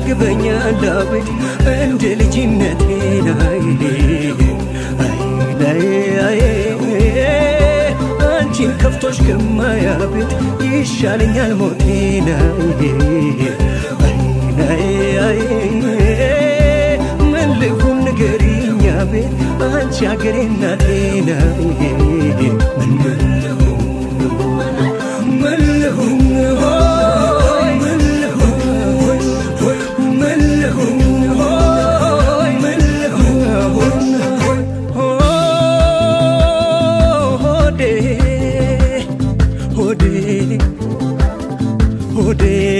ያንገበግበኛል አብድ እንደ ልጅነቴ ላይ አንቺን ከፍቶሽ ከማያብድ ይሻለኛል ሞቴ ናይ ምን ልሁን ንገሪኝ አቤት አንቺ አገሬ እናቴ ናይ ምን ልሁን ምን ልሁን ሆይ ምን ልሁን ምን ልሁን ሆይ ምን ልሁን ሆዴ ሆዴ ሆዴ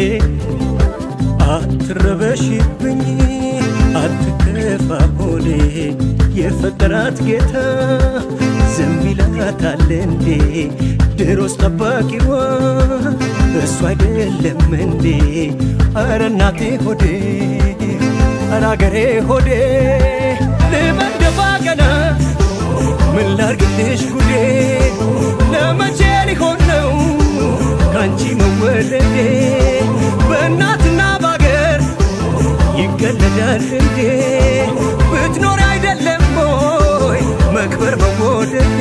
አትረበሽብኝ አትከፋ ሆዴ የፈጠራት ጌታ ዝም ይላታል እንዴ ድሮስ ጠባቂዋ እሱ አይደለም እንዴ አረ እናቴ ሆዴ አረ አገሬ ሆዴ ልመደፋ ገና ምን ላርግልሽ ጉዴ ለመቼ ሊሆን ነው ካንቺ መወለዴ በእናትና ባገር ይገለዳል እንዴ ብትኖር አይደለም ሞይ መክበር መወደዴ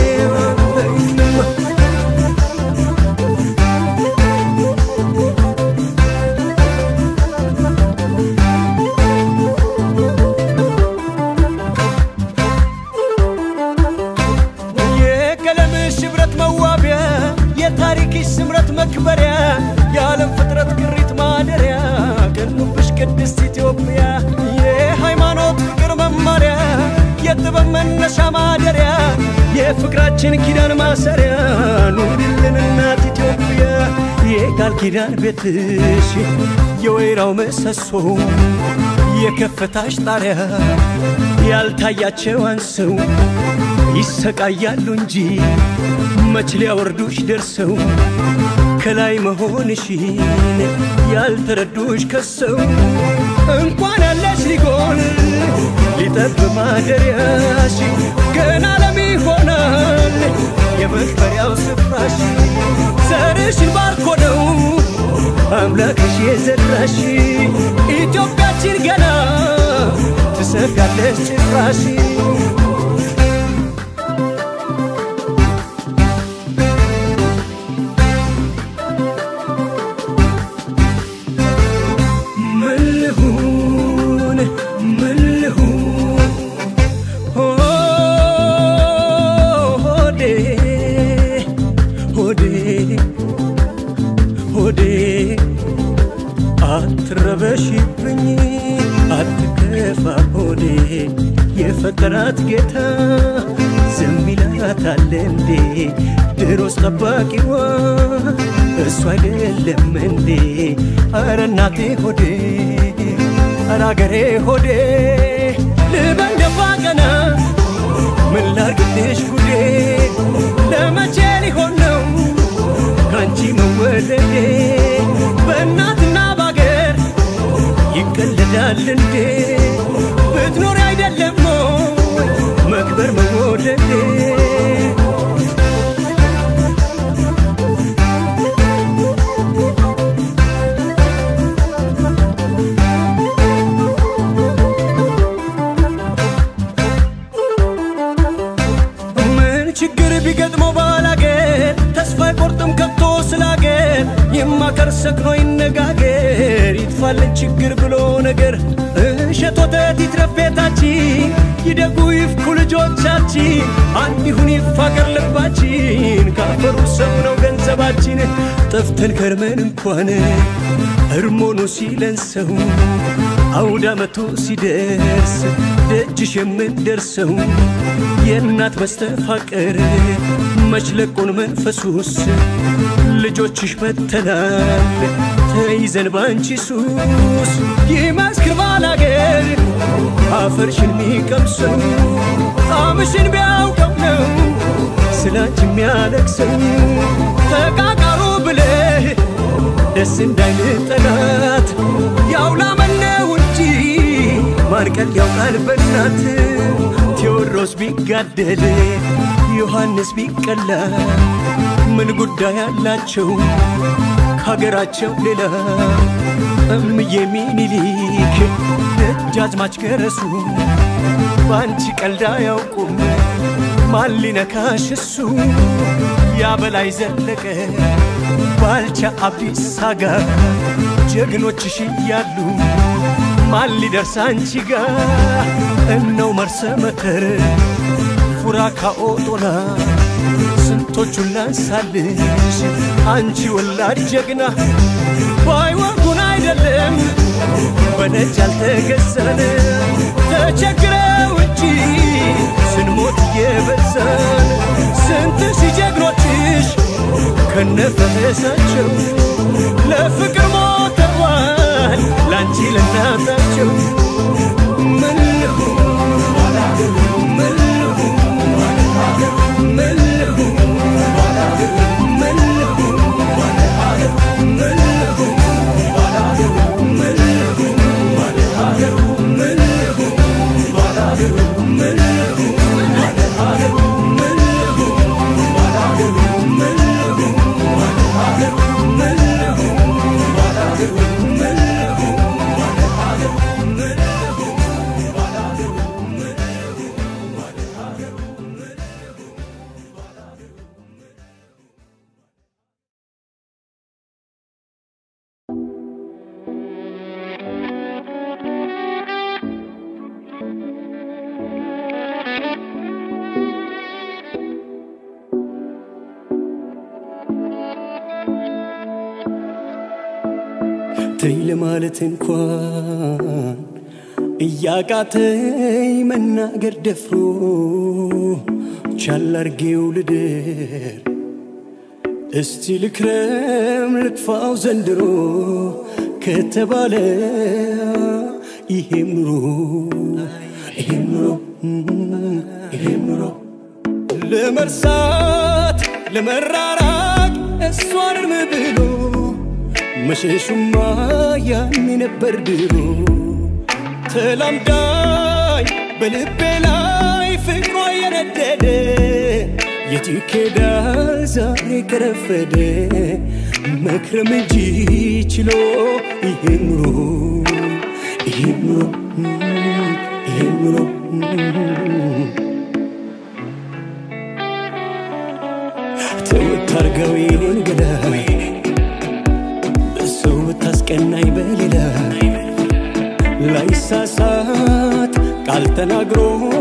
የቀለምሽ ሽብረት መዋቢያ የታሪክሽ ስምረት መክበሪያ የዓለም ፍጥረት ግሪት ማደሪያ ገኑብሽ ቅድስት ኢትዮጵያ የሃይማኖት ፍቅር መማሪያ የጥበብ መነሻ ማደሪያ የፍቅራችን ኪዳን ማሰሪያ ኑሪልን እናት ኢትዮጵያ የቃል ኪዳን ቤትሽ የወይራው ምሰሶ የከፍታሽ ጣሪያ ያልታያቸው አንሰው ይሰቃያሉ እንጂ መች ሊያወርዱሽ ደርሰው ከላይ መሆንሽን ያልተረዱሽ ከሰው እንኳን ያለሽ ሊጎን ሊጠብ ማደሪያሽ ገና ለም ይሆናል የመክበሪያው ስፍራሽ ዘርሽን ባርኮ ነው አምላክሽ የዘራሽ ኢትዮጵያችን ገና ትሰፊያለሽ ጭራሽ ምን ልሁን ምን ልሁን ሆዴ ሆዴ ሆዴ አትረበሽብኝ አትከፋ ሆዴ የፈጠራት ጌታ ዝም ይላታል እንዴ ድሮስ ጠባቂዋ እሱ አይደለም እንዴ አረ እናቴ ሆዴ አረ አገሬ ሆዴ ልበል ደፋ ቀና ምን ላርግልሽ ጉዴ ለመቼ ሊሆን ነው ካንቺ መወለዴ በእናትና ባገር ይቀለዳል እንዴ ብትኖሪ አይደለም ሞይ መክበር መወደዴ ምን ችግር ቢገጥመው ባላገር ተስፋ አይቆርጥም ከቶ ስላገር ይማከር ሰክኖ ይነጋገር ይጥፋልን ችግር ብሎ ነገር እሸት ወተት ይትረፍ ቤታችን ይደጉ ይፍኩ ልጆቻችን አንድ ይሁን ይፋቀር ልባችን ካፈሩ ሰው ነው ገንዘባችን ጠፍተን ከርመን እንኳን እርሞኑ ሲለን ሰው አውደ ዓመቱ ሲደርስ ደጅሽ የምንደርሰው የእናት መስተፋቀር መችለቁን መንፈሱስ ልጆችሽ መተናል ተይዘን ባንቺ ሱስ ይመስክር ባላገር አፈርሽን ሚቀምሰው ጣምሽን ቢያውቀው ነው ስላንቺ የሚያለቅሰው ተቃቃሩ ብለህ ደስ እንዳይል ጠላት ያውላመነው እንጂ ማርቀል ያውቃል በናት ቴዎድሮስ ቢጋደል ዮሐንስ ቢቀላ ምን ጉዳይ አላቸው ከሀገራቸው ሌላ እምዬ ሚኒሊክ ደጃዝማች ገረሱ በአንቺ ቀልድ አያውቁም ማን ሊነካሽ እሱ ያበላይ ዘለቀ ባልቻ አብዲሳ ጋር ጀግኖችሽ እያሉ ማን ሊደርስ አንቺ ጋር እነው መርሰ መተር ፉራ ካኦጦና ስንቶቹን ላንሳልሽ አንቺ ወላድ ጀግና ባይወጉን አይደለም በነጭ ያልተገዛን ተቸግረው እንጂ ስንሞት እየበዛን ስንት ሲጀግኖችሽ ከነፈሳቸው ለፍቅር ሞተዋል ላንቺ ለናታቸው ምን ልሁን ምን ልሁን ምን ልሁን ምን ልሁን ምን ልሁን ምን ልሁን ምን ልሁን ምን ልሁን ተይ ለማለት እንኳን እያቃተኝ መናገር ደፍሮ ቻል አርጌው ልደር እስቲ ልክረም ልጥፋው ዘንድሮ ከተባለ ይሄም ኑሮ ይሄም ኑሮ ይሄም ኑሮ ለመርሳት ለመራራቅ እሷን እርም ብሎ መሸሹማ ያኔ ነበር ድሮ ተላምዳኝ በልቤ ላይ ፍቅሯ የነደደ የት ይኬዳል ዛሬ ከረፈደ መክረም እንጂ ችሎ ይሄ ኑሮ ይሄ ኑሮ ይሄ ኑሮ ተወት አርገው የኔን ገዳይ በሰው ብታስቀናኝ በሌላ ላይሳሳት ቃል ተናግሮ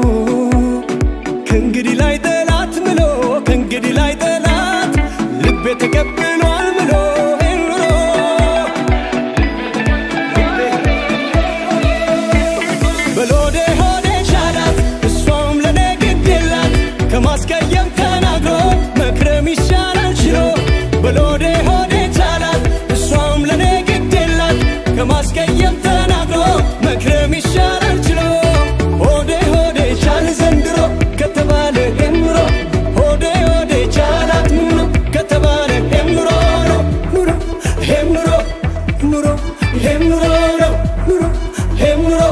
ከእንግዲህ ላይ ጠላት ምሎ ከእንግዲህ ላይ ጠላት ልቤ ተቀብሏል ምሎ ኑሮ በሎዴ ሆዴ ሻላት እሷም ለኔ ግድ የላት ከማስቀየም ተናግሮ መክረም ይሻላል ችሎ በሎዴ ሆዴ ቻላት እሷም ለኔ ግድ የላት ከማስቀየም ተናግሮ መክረም ይሻላል ችሎ ሆዴ ሆዴ ቻል ዘንድሮ ከተባለ የምሮ ሆዴ ሆዴ ቻላት ምኖ ከተባለ የምሮ ነው ኑሮ ይሄም ኑሮ ኑሮ ይሄም ኑሮ ነው ኑሮ ይሄም ኑሮ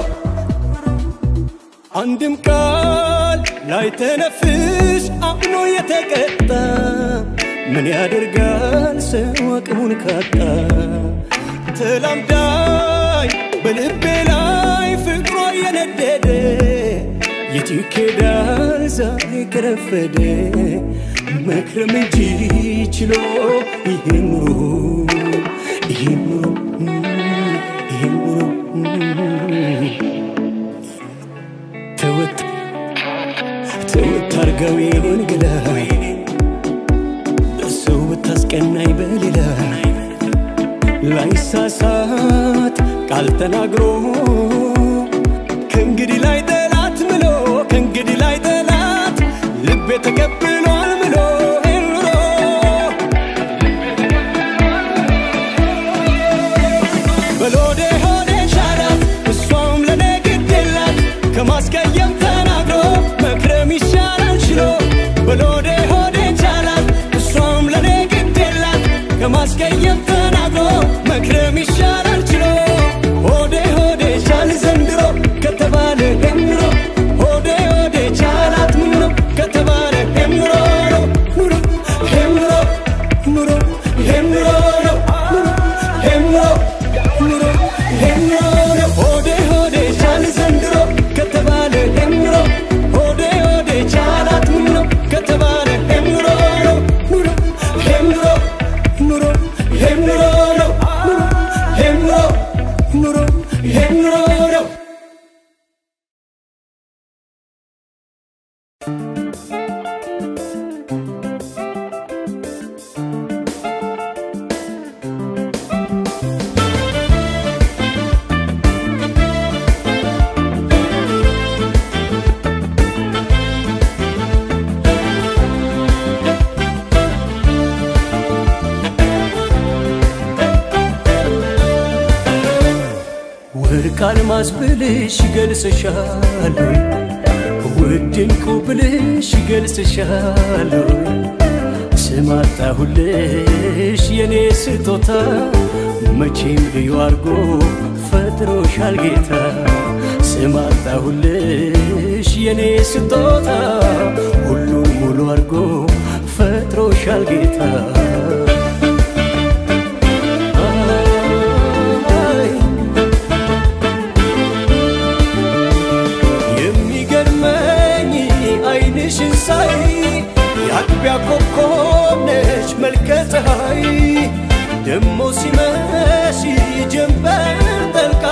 አንድም ቃል ላይ ተነፍስ አምኖ የተቀጣ ምን ያደርጋል ሰው አቅሙን ካጣ ተላምዳኝ በልቤ ላይ ፍቅሯ የነደደ የት ይኬዳል ዛሬ ከረፈደ መክረም እንጂ ችሎ ይሄ ኑሮ ይሄ ኑሮ ይሄ ኑሮ ተወት ተወት አርገው የኔን ገዳይ በሰው ብታስቀናኝ በሌላ ላይሳሳት ቃል ተናግሮ ከእንግዲህ ላይ ጠላት ምሎ ከእንግዲህ ላይ ጠላት ልቤ ተቀብሏል ምሎ ኑሮ በሎዴ ሆዴ ሻላት እሷም ለኔ ግድ የላት ከማስቀየም ተናግሮ መክረም ይሻላል ችሎ በሎዴ ሆዴ ቻላት እሷም ለኔ ግድ የላት ከማስቀየም ተናግሮ መክረም ይሻላል ችሎ ሆዴ ሆዴ ቻል ዘንድሮ ከተባለ የምሮ ሆዴ ሆዴ ቻላት ምኖ ከተባለ የምሮ ነው ወርቅ አልማዝ ብልሽ ይገልጽሻል ውድ ዕንቁ ብልሽ ይገልጽሻል ስም አጣሁልሽ የኔ ስጦታ መቼም ልዩ አርጎ ፈጥሮሻል ጌታ ስም አጣሁልሽ የኔ ስጦታ ሁሉን ሙሉ አርጎ ፈጥሮሻል ጌታ አይ የሚገርመኝ አይንሽን ሳይ የአጥቢያ ኮከብ ነች መልከ ፀሐይ ደሞ ሲመሽ ጀንበር ጠልቃ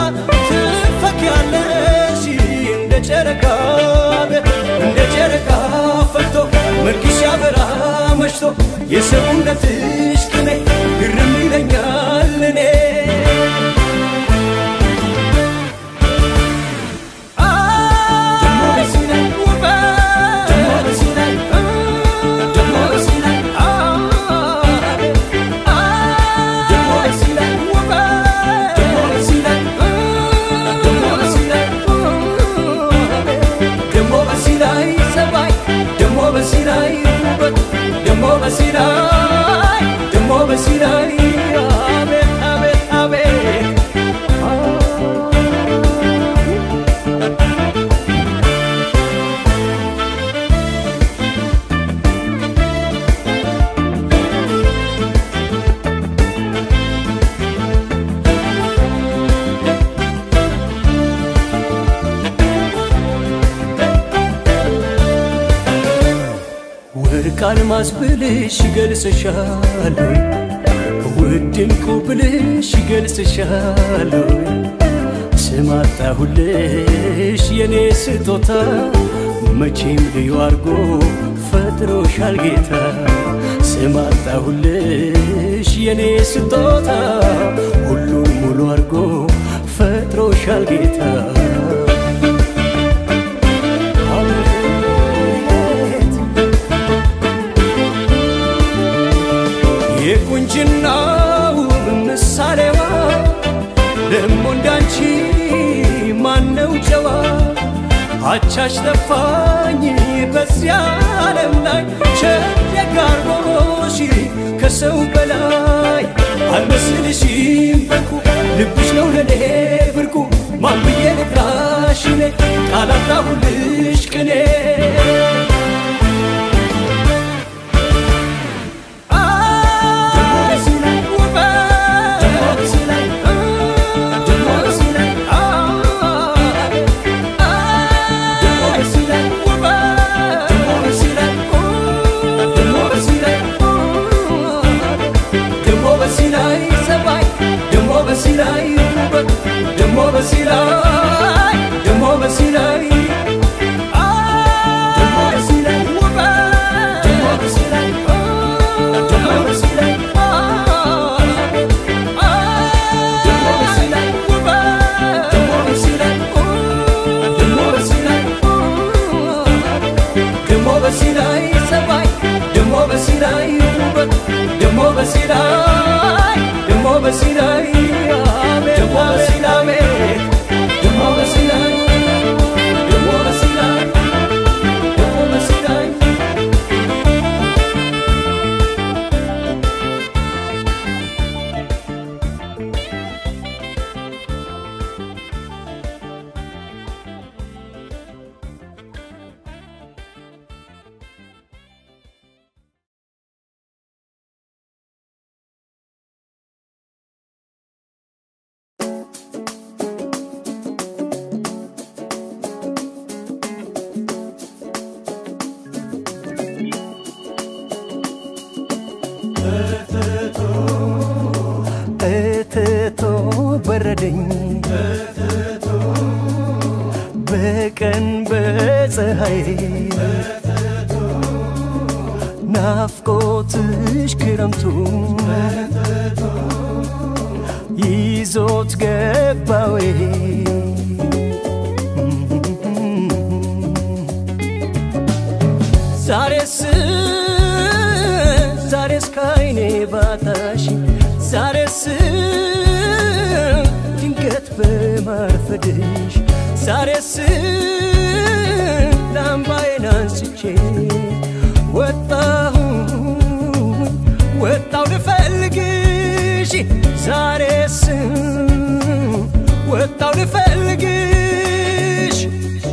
ትፈኪያለሽ እንደ ጨረቃ እንደ ጨረቃ ፈክቶ መልክሽ ያበራ መሽቶ የሰውነትሽ ቅኔ ግርም ይለኛል እኔ ደሞ በሲናይ አቤት አቤት አቤት ወርቅ አልማዝ ብልሽ ይገልጽሻል ውድ ዕንቁ ብልሽ ይገልጽሻል ስም አጣሁልሽ የኔ ስጦታ መቼም ልዩ አርጎ ፈጥሮሻል ጌታ ስም አጣሁልሽ የኔ ስጦታ ሁሉን ሙሉ አርጎ ፈጥሮሻል ጌታ አቤት የቁንጅናው ምሳሌዋ ደሞ እንዳንቺ ማነው ጨዋ አቻሽ ጠፋኝ በዚያ ዓለም ላይ ቸደጋርጎሽ ከሰው በላይ አልመስልሽም በርኩ ልብሽ ነው ለኔ ብርቁ ማን ብዬ ልጥራሽ እኔ ቃል አጣሁልሽ ቅኔ ደሞ በሲላይ ደሞ በሲላይ ሰባይ ደሞ በሲላይ ውበት ደሞ በሲላይ ደሞ በሲላይ አቤት ደሞ በሲላይ ደሞ በሲላይ ደሞ በሲላይ ደሞ በሲላይ እትቶ በረደኝ በቀን በፀሐይ ናፍቆትሽ ክረምቱ ይዞት ገባዌ ዛሬስ ዛሬስ ካይኔ ባታሽ ዛሬስ ድንገት በማርፈድ መውደድሽ ዛሬስ ላምባዬን አንስቼ ወጣሁ ወጣው ልፈልግሽ ዛሬስ ወጣው ልፈልግሽ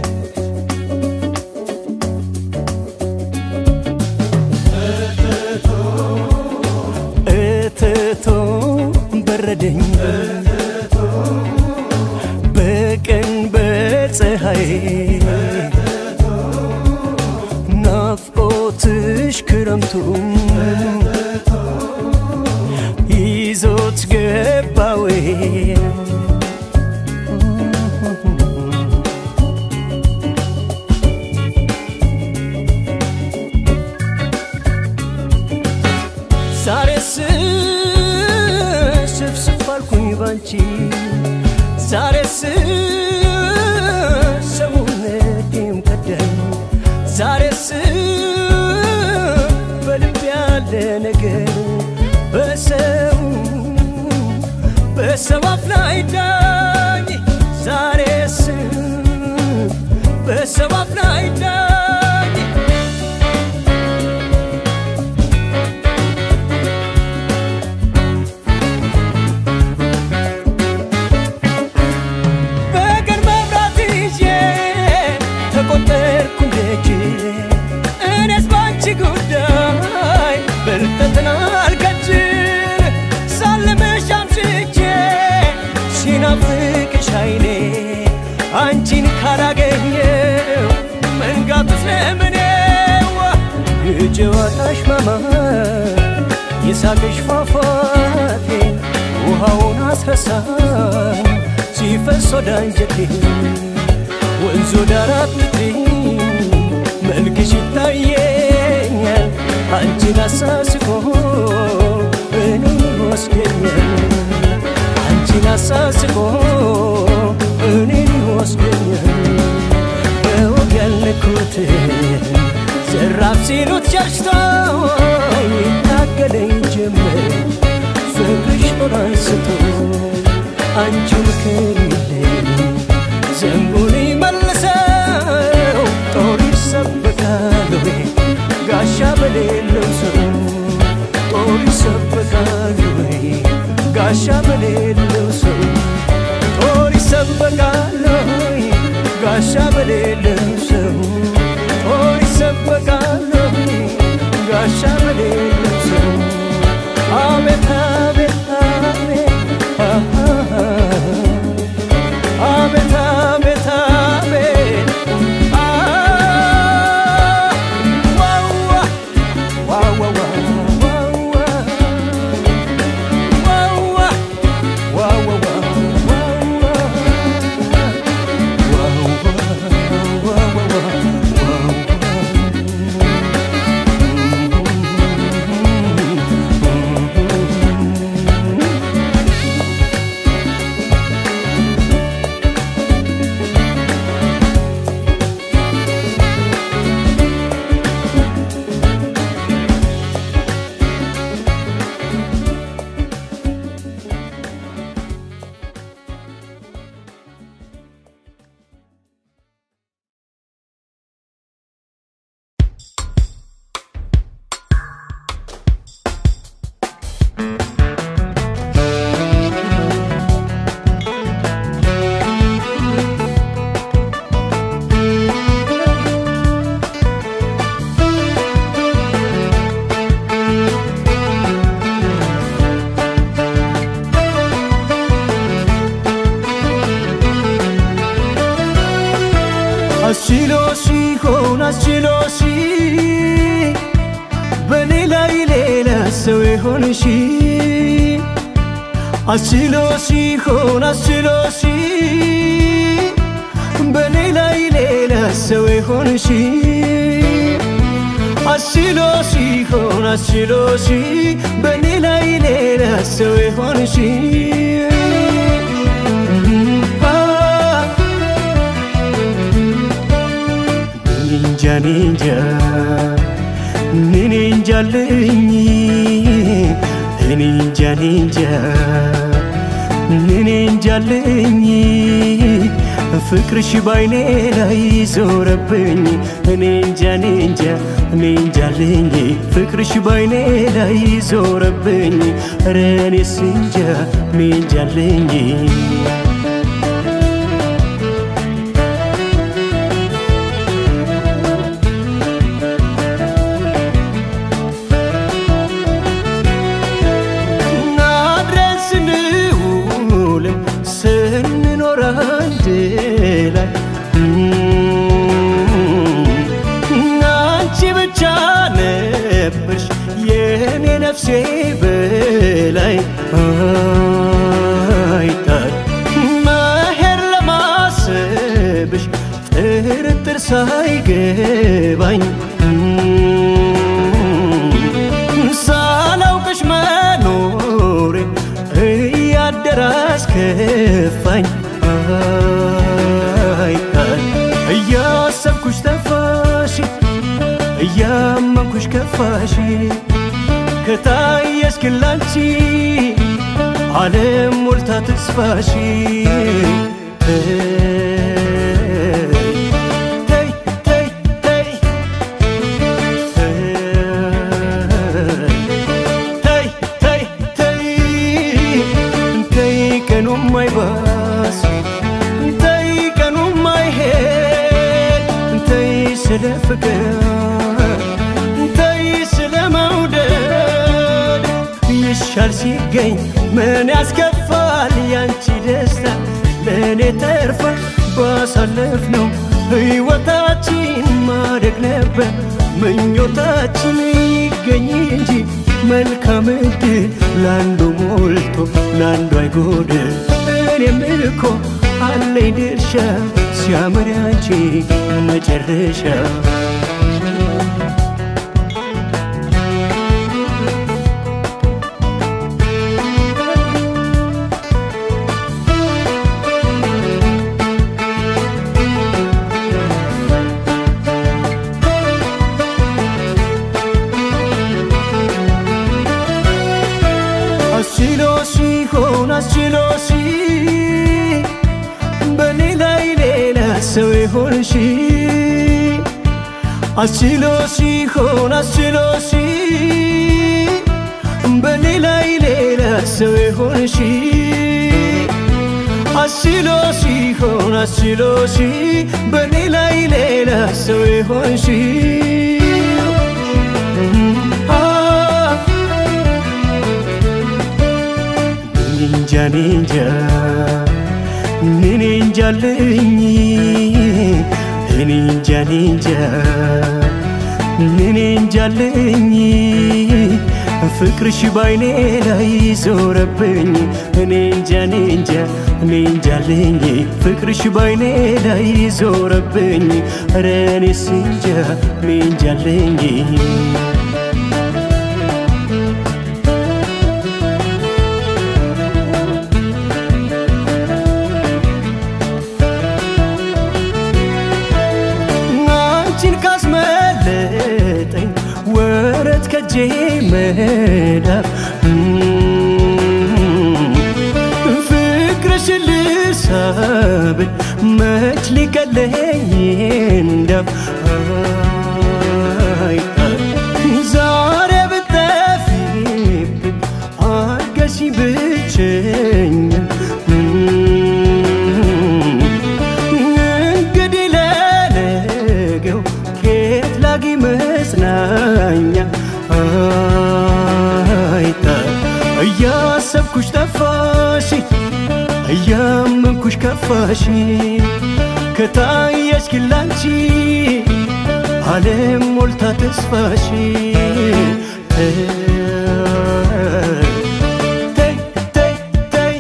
እትቶ በረደኝ በቀን በፀሐይ ናፍቆትሽ ክረምቱም ይዞት ገባዌ ዛሬስ ስፍስፍ አልኩኝ ባንቺ ዛሬስ ሰውነቴም ከዳኝ ዛሬስ በልብ ያለ ነገር በሰው በሰው አፍ ላይ ዳኝ ዛሬስ በሰው አፍ ላይ ዳኝ በቀን መብራት ይዤ ተቆጠርኩ ደጅ እኔስ ባንቺ ጉዳይ ብልጥጥና አልከጅል ሳልምሽ አምሽቼ ሲናፍቅሽ አይኔ አንቺን ካላገኘው መንጋቱስ ለምኔው የጨዋታሽ ማማር የሳቅሽ ፏፏቴ ውሃውን አስረሳኝ ሲፈስ ወደ አንጀቴ ወንዙ ዳር አጥልቄ መልክሽ ይታየኛል አንቺን አሳስቆ እኔን ይወስደኛል አንቺን አሳስቆ እኔን ይወስደኛል በወግ ያልነኩትን ዘራፍ ሲሉት ሸሽቶ ይታገለኝ ጀመር ፍቅርሽ ጦር አንስቶ አንቺን ከሌለኝ ዘንቡን መልሰው ጦር ይሰበቃል ወይ ጋሻ በሌለው ሰው ጦር ይሰበቃል ወይ ጋሻ በሌለው ሰው ጦር ይሰበቃል ወይ ጋሻ በሌለው ሰው ጦር ይሰበቃል ወይ ጋሻ በሌለው ሰው አቤት አቤት አቤት አቤት አቤት አቤት አስችሎሽ ይሆን አስችሎሽ በኔ ላይ ሌላ ሰው የሆንሽ አስችሎሽ ይሆን አስችሎሽ በኔ ላይ ሌላ ሰው የሆንሽ አስችሎሽ ይሆን አስችሎሽ በኔ ላይ ሌላ ሰው የሆንሽ እንጃ እንጃ እኔ እንጃልኝ እኔ እንጃ እንጃ እኔ እንጃልኝ ፍቅርሽ ባይኔ ላይ ዞረብኝ እኔ እንጃ እኔ እንጃ እኔ እንጃልኝ ፍቅርሽ ባይኔ ላይ ዞረብኝ ኧረ እኔስ እንጃ እኔ እንጃልኝ አድረን ስንውል ስንኖር አንድ ላይ አንቺ ብቻ ነበርሽ የኔ ነፍሴ በላይ አይጣል መሄድ ለማሰብሽ ጥርጥር ሳይገባኝ ሳላውቅሽ መኖሬ እያደረ አስከፋኝ አይጣል እያሰብኩሽ ጠፋሽ እያመንኩሽ ከፋሽ ከታየሽ ግን ላንቺ ዓለም ሞልታ ተስፋሽ ተይ ተይ ተይ ተይ ተይ ተይ ተይ ቀኑም አይባስ ተይ ቀኑም አይሄድ ተይ ስለ ፍቅር ተይ ስለ መውደድ ይሻል ሲገኝ ምን ያስከፋል ያንቺ ደስታ ለእኔ ተርፋ ባሳለፍ ነው ሕይወታችን ማደግ ነበር ምኞታችን ይገኝ እንጂ መልካም ዕድል ለአንዱ ሞልቶ ለአንዱ አይጎድል እኔም እኮ አለኝ ድርሻ ሲያምር ያንቺ መጨረሻ አስችሎ ሲሆን አስችሎ ሲ በኔ ላይ ሌላ ሰው ይሆንሽ አስችሎ ሲሆን አስችሎ ሲ በኔ ላይ ሌላ ሰው ይሆንሽ አስችሎ ሲሆን አስችሎ ሲ በኔ ላይ ሌላ ሰው ይሆንሽ ኒንጃ ኒንጃ እኔ እንጃልኝ እኔ እንጃ ኒንጃ እኔ እንጃልኝ ፍቅርሽ ባይኔ ላይ ዞረብኝ እኔ እንጃ እኔ እንጃ እኔ እንጃልኝ ፍቅርሽ ባይኔ ላይ ዞረብኝ ኧረ እኔስ እንጃ እኔ እንጃልኝ አንቺን ካስመለጠኝ ወረት ከጄ መዳፍ ፍቅርሽን ልሳብል መች ሊቀለኝ እንዳፍ አይጣል ዛሬ ብጠፊብኝ አርገሽ ብቸኛ እንግዲህ ለነገው ኬት ላጊ መጽናኛ አይጣል እያሰብኩሽ ጠፋሽ እያመንኩሽ ከፋሽ ከታየሽ ግን ላንቺ ዓለም ሞልታ ተስፋሽ ተይ ተይ ተይ ተይ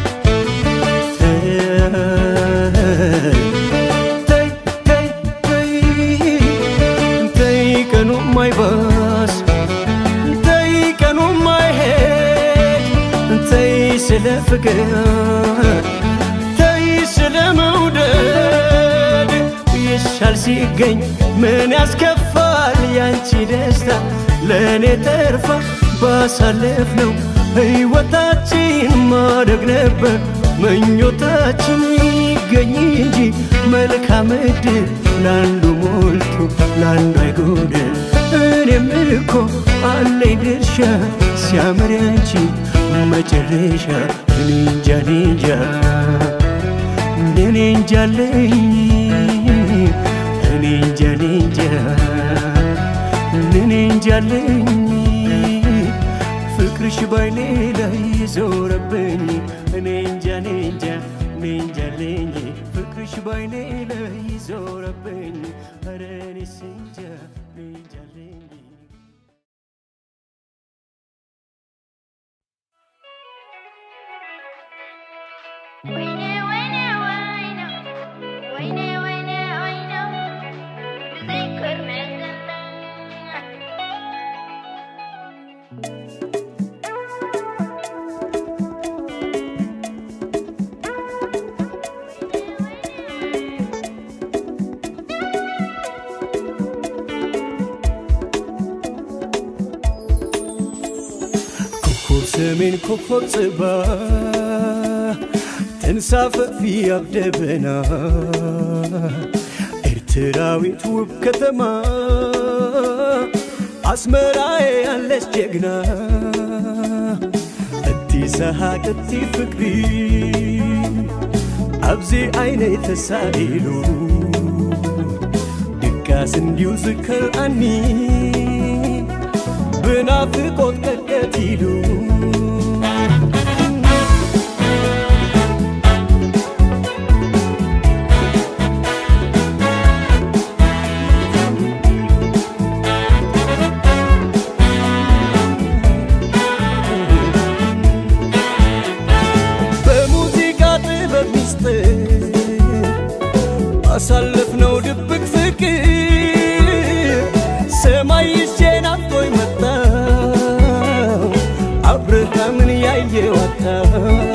ተይ ተይ ተይ ተይ ቀኑም አይባስ ተይ ቀኑም አይሄድ ተይ ስለ ፍቅር ተይ ስለ መውደድ ይሻል ሲገኝ ምን ያስከፋል ያንቺ ደስታ ለእኔ ተርፋ ባሳለፍ ነው ሕይወታችን ማደግ ነበር ምኞታችን ይገኝ እንጂ መልካም ዕድል ለአንዱ ሞልቶ ለአንዱ አይጎድል። እኔም እኮ አለኝ ድርሻ ሲያምር ያንቺ መጨረሻ እኔ እንጃ እኔ እንጃ እኔ እንጃ አለኝ እኔ እንጃ እኔ እንጃ እኔ እንጃ አለኝ ፍቅርሽ ባይኔ ላይ ዞረብኝ እኔ እንጃ እኔ እንጃ እኔ እንጃ አለኝ ፍቅርሽ ባይኔ ላይ ዞረብኝ ኧረ እኔስ እንጃ እኔ እንጃ አለኝ ወይኔ ወይኔ ወይኔ ወይኔ ወይኔ ወይኔ ብዘይ ኮርመዘና ኮከብ ሰሜን ኮከብ ጽባ ተንሳፈፊ አብደበና ኤርትራዊት ውብ ከተማ አስመራዬ ያለች ጀግና እቲ ሰሓቅ እቲ ፍቅሪ ኣብዚ ዓይነ ተሳኢሉ ድቃስ እንዲሁ ዝከርአኒ ብናፍቆት ቀጥቀት ኢሉ በሙዚቃ ጥበብ ሚስጥር አሳለፍነው ድብቅ ፍቅር ሰማይ ይዤ ናፍቆኝ መጣው አብርሃምን ያየ ወጣው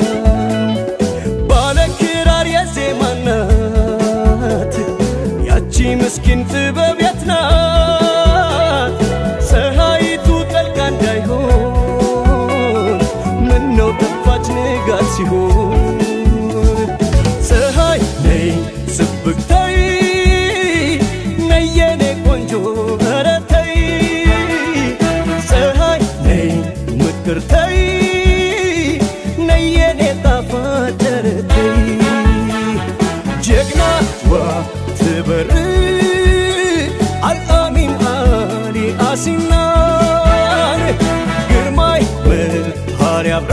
ባለ ክራር የዜማ ናት ያቺ ምስኪን ጥበብ የት ናት ፀሐይቱ ጠልቃ እንዳይሆን ምነው ጠፋች ንጋት ሲሆን ፀሐይ ነይ ጽብቅተይ ነይ የኔ ቆንጆ ኧረ ተይ ፀሐይ ነይ ምክርተይ ነይ የኔ ጣፋጭ ኧረ ተይ ጀግናዋ ትበር አልአሚን አሊ አሲናን ግርማይ መሃር ያብራ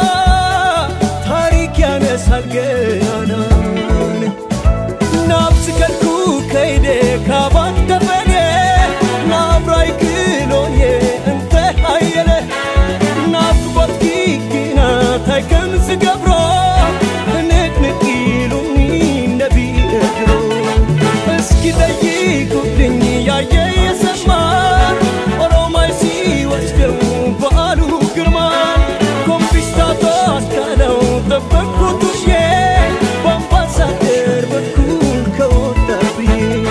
ታሪክ ያነሳል ገናናን ናብስ ከልኩ ከይዴ ካባት ተፈኔ ናብራይ ክሎኔ እንተ ሃየለ ናፍቆት ኪኪና ታይከም ዝገብሮ ንቅንቅ ኢሉኒ ነቢ እግሮ እስኪ ጠይቁልኝ ያየ የሰማ ኦሮማይ ሲወስደው በዓሉ ግርማ ኮንፊስታቶ አስካለው ጠበቅኩት ውዬ በአምባሳደር በኩል ከወጣብኝ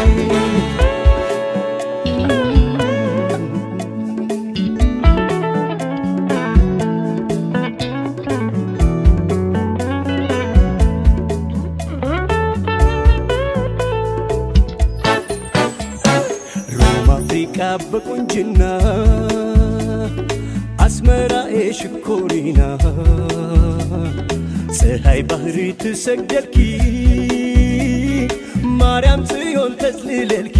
ሮም አፍሪቃ በቁንጅና አስመራ የሽኮሪና ፀሐይ ባህሪ ትሰግደልኪ ማርያም ጽዮን ተጽልለልኪ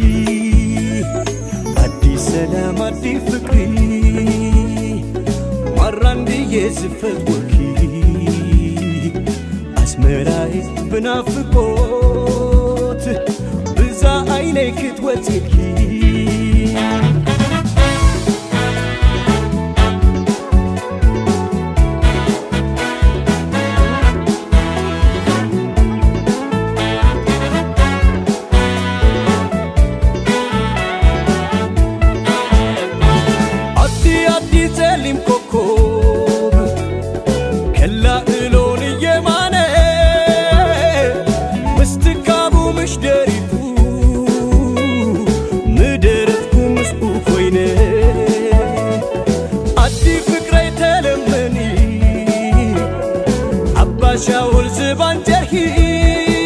አዲስ ሰላም አዲ ፍቅሪ ማራንድዬ ዝፈወልኪ አስመራይ ብናፍቆት ብዛ ዓይነይ ክትወፅልኪ አዲ አዲ ጸሊም ኮኮብ ከላ እሎን እየማነ ምስትካቡ ምሽደሪቱ ምድርትኩ ምስኡ ኮይነ አዲ ፍቅረይ ተለመኒ አባሻውል ዝባን ጀርሂ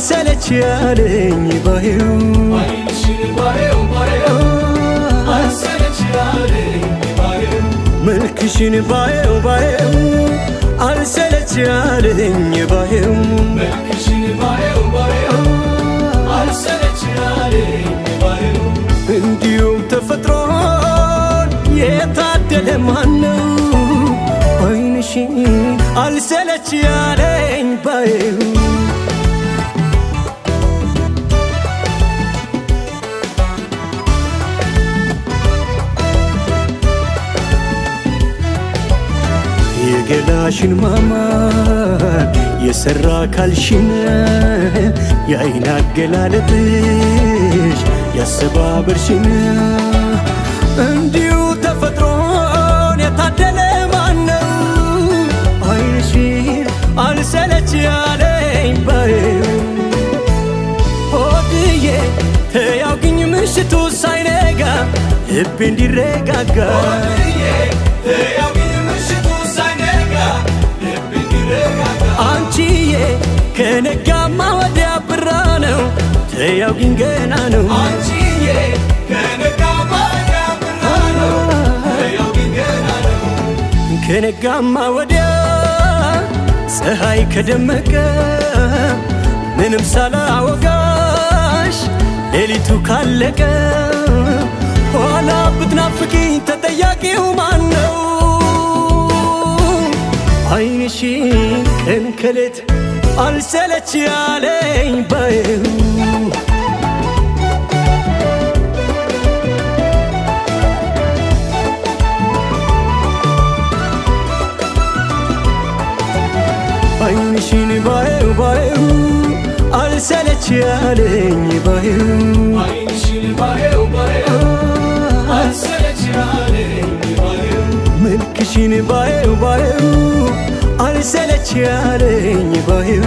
አልሰለች ያለኝ ባየው መልክሽን ባየው ባየው አልሰለች ያለኝ ባየው እንዲሁም ተፈጥሮን የታደለ ማነው አይንሽን አልሰለች ያለኝ ባየው የገላሽን ማማር የሰራ ካልሽን የአይን አገላለጥሽ ያሰባበርሽን እንዲሁ ተፈጥሮን የታደለ ማነው አይንሽን አልሰለች ያለኝ ባየው ሆድዬ ተያውግኝ ምሽቱ ሳይነጋ ልቤ እንዲረጋጋ አንቺዬ ከነጋማ ወዲያ ብራ ነው ተያውግኝ ገና ነው ከነጋማ ወዲያ ፀሐይ ከደመቀ ምንም ሳላወጋሽ ሌሊቱ ካለቀ ኋላ ብትናፍቂኝ ተጠያቂው ማን ነው? አይንሽን ቀን ከሌት አልሰለች ያለኝ ባየው አይንሽን ባየው ባየው አልሰለች ያለኝ ባየው መልክሽን ባየው ባየው አልሰለች ያለኝ ባየው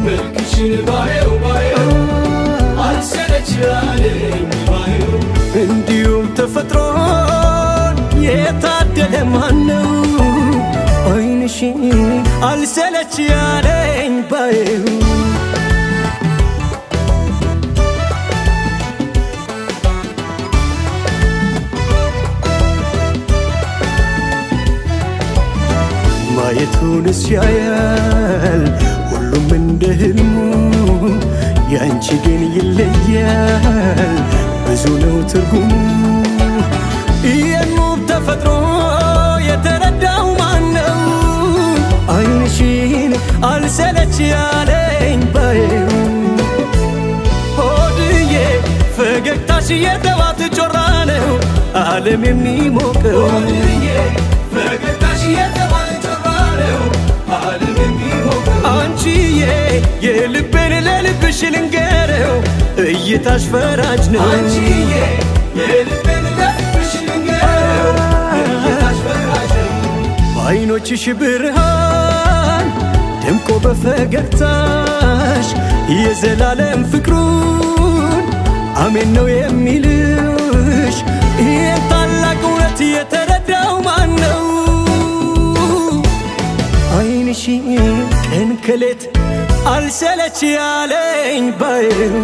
እንዲሁም ተፈጥሮን የታደለ ማነው አይንሽን አልሰለች ያለኝ ባየው ማየቱንስ ያያል ሁሉም እንደ ህልሙ ያንቺ ግን ይለያል ብዙ ነው ትርጉሙ የኑብ ተፈጥሮ የተረዳው ማን ነው አይንሽን አልሰለች ያለኝ ባየው ሆድዬ ፈገግታሽ የጠዋት ጮራ ነው ዓለም የሚሞቀው አንቺዬ የልቤን ለልብሽ ልንገረው እይታሽ ፈራጅ ነው በአይኖችሽ ብርሃን ደምቆ በፈገግታሽ የዘላለም ፍቅሩን አሜን ነው የሚልሽ ይህን ታላቅ እውነት የተረዳው ማን ነው? አይንሽን ቀን ከሌት አልሰለች ያለኝ ባየው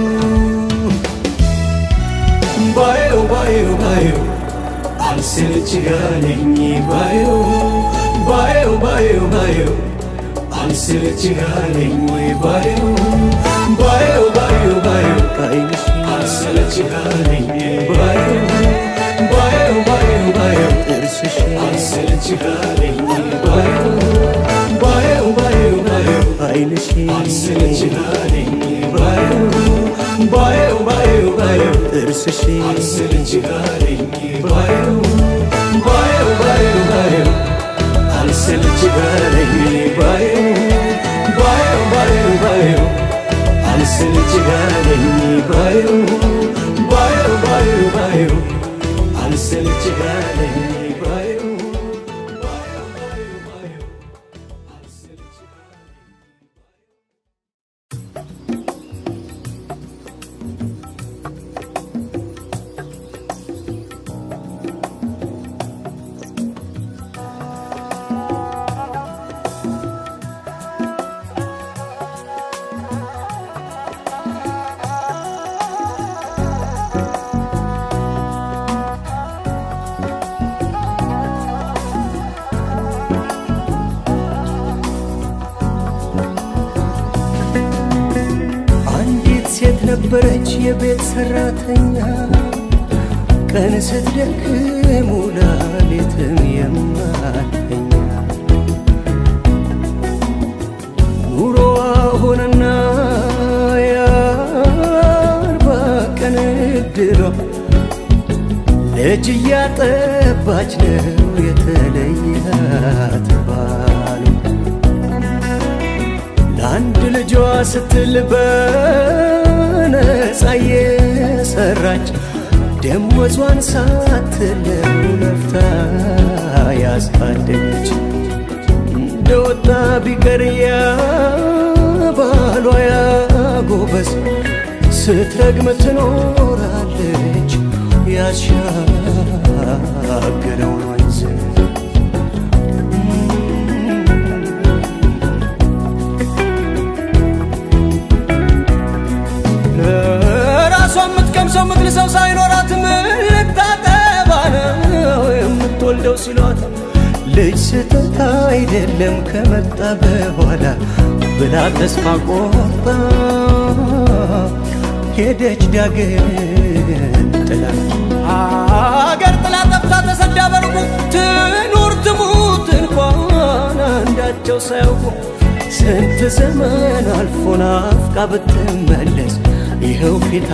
ባየው ባየው ባየው አልሰለች ያለኝ ባየው ባየው ባየው ባየው አልሰለች ያለኝ ባየው ባየው ባየው ባየው አይንሽ አልሰለች ያለኝ ባየው ባየው ባየው ባየው ጥርስሽ አልሰለች ያለኝ ባየው ባየው ባየው ባየው አይንሽ አልሰለች ያለኝ ባየው ባየው ባየው ባየው ጥርስሽ አልሰለች ያለኝ ባየው ባየው ባየው ባየው አልሰለች ያለኝ ባየው ባየው ባየው ባየው አልሰለች ያለኝ ባየው ባየው ባየው ባየው አልሰለች ያለኝ ባየው ባየው ባየው ባየው አልሰለች የነበረች የቤት ሰራተኛ ቀን ስትደክም ውላ ሌትም የማተኛ ኑሮዋ ሆነና የአርባ ቀን እድሏ ልጅ እያጠባች ነው የተለያት ባሉ ለአንድ ልጇ ስትል በነፃ የሰራች ደሞዟን ሳትለው ለፍታ ያሳደገች እንደወጣ ቢቀር ያ ባሏ ያጎበዝ ስትረግም ትኖራለች ያሻገረውን ወንዝ ራሷ የምትቀምሰው ምትልሰው ሳይኖራት ምን ልታጠባ ነው የምትወልደው ሲሏት ልጅ ስህተት አይደለም ከመጣ በኋላ ብላ ተስፋ ቆርጣ ሄደች ዳግም ጥላ አገር ጥላ ጠፍታ ተሰዳ በርቁ ትኑር ትሙት እንኳን አንዳቸው ሳያውቁ ስንት ዘመን አልፎ ናፍቃ ብትመለስ ይኸው ፊት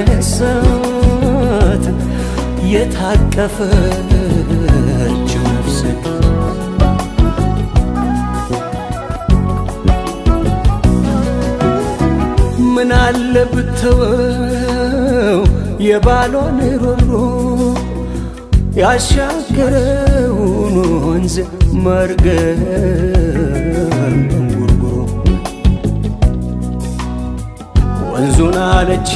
አስነሳት የታቀፈችው ነፍስ ምን አለ ብተወው የባሏን ሮሮ ያሻገረውን ወንዝ መርገም እንጉርጉሮ ወንዙን አለች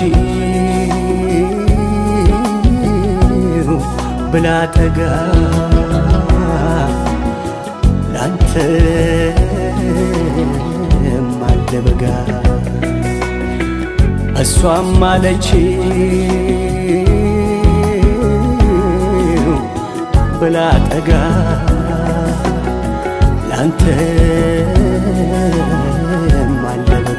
ብላ ጠጋ ላንተ ማለበጋ እሷም አለች ብላ ጠጋ ላንተ ማለበጋ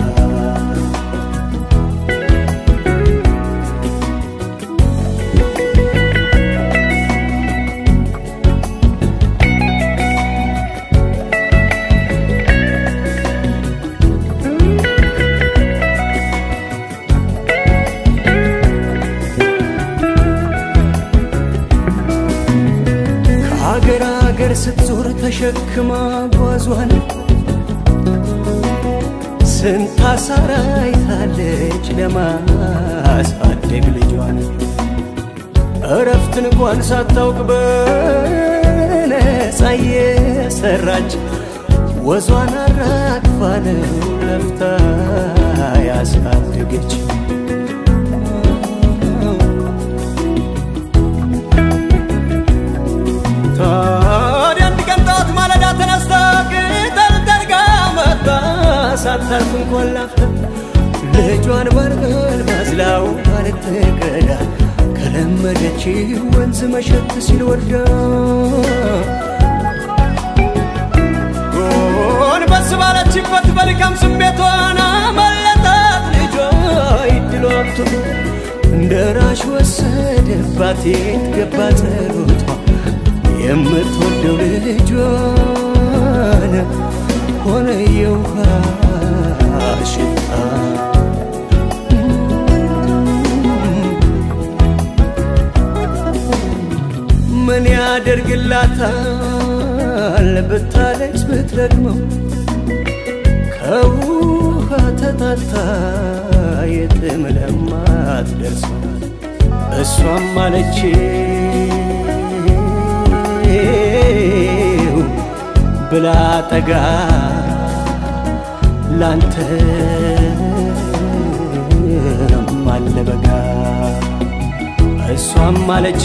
ከአገር አገር ስትዞር ተሸክማ ጓዟን ስንት አሳራ አይታለች ለማሳደግ ልጇን እረፍትን እንኳን ሳታውቅ በነፃ የሰራች ወዟን አራግፋ ነው ለፍታ ያሳደገች ታዲያ አንድ ቀን ጠዋት ማለዳ ተነስታ ቅጠል ጠርጋ መጣ ሳታርፍ እንኳን ላፍታ ልጇን ባርገል ባዝላው ባልትቀዳ ከለመደች ወንዝ መሸት ሲል ወርዳ ጎንበስ ባለችበት በድካም ስሜቷን አመለጣት ልጇ ይድሏቱ እንደ ራሽ ወሰደባት የት ገባ ጸሎቷ የምትወደው ልጇን ሆነ የውሃ ሽታ ምን ያደርግላታል ብታለቅስ ብትረግመው ከውሃ ተጣታ የትም ለማትደርሰው እሷም አለች ብላ ጠጋ ላንተ ማለበጋ እሷም አለች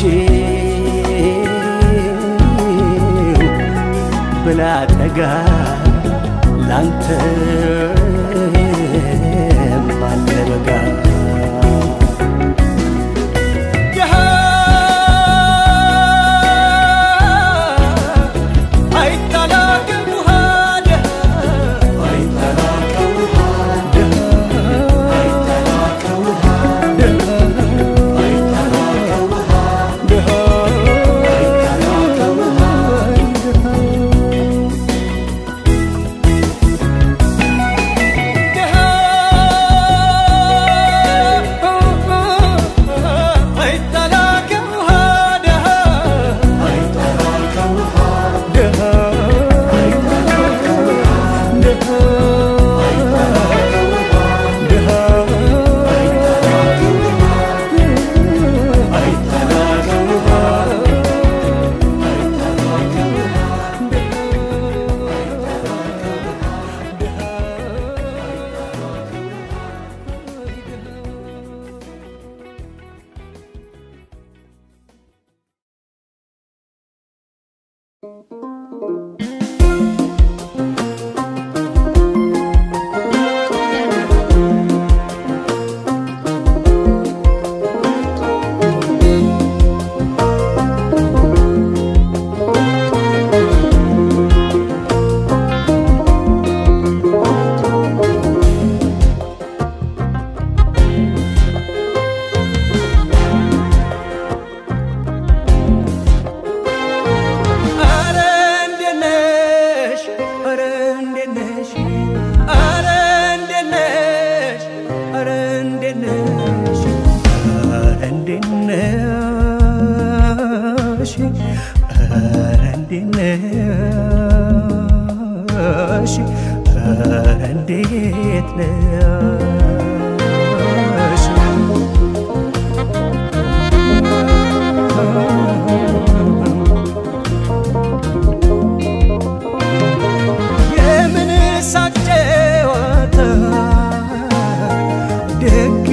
ብላ ጠጋ ላንተ ማለበጋ አይታላቅም ውሃ ደሃ አረ እንዴት ነሽ? አረ እንዴት ነሽ? አረ እንዴት ነሽ? አረ እንዴት ነሽ? አረ እንዴት ነሽ? አረ እንዴት ነሽ? አረ እንዴት ነሽ? የምን ሳቅ ጨዋታ ደግ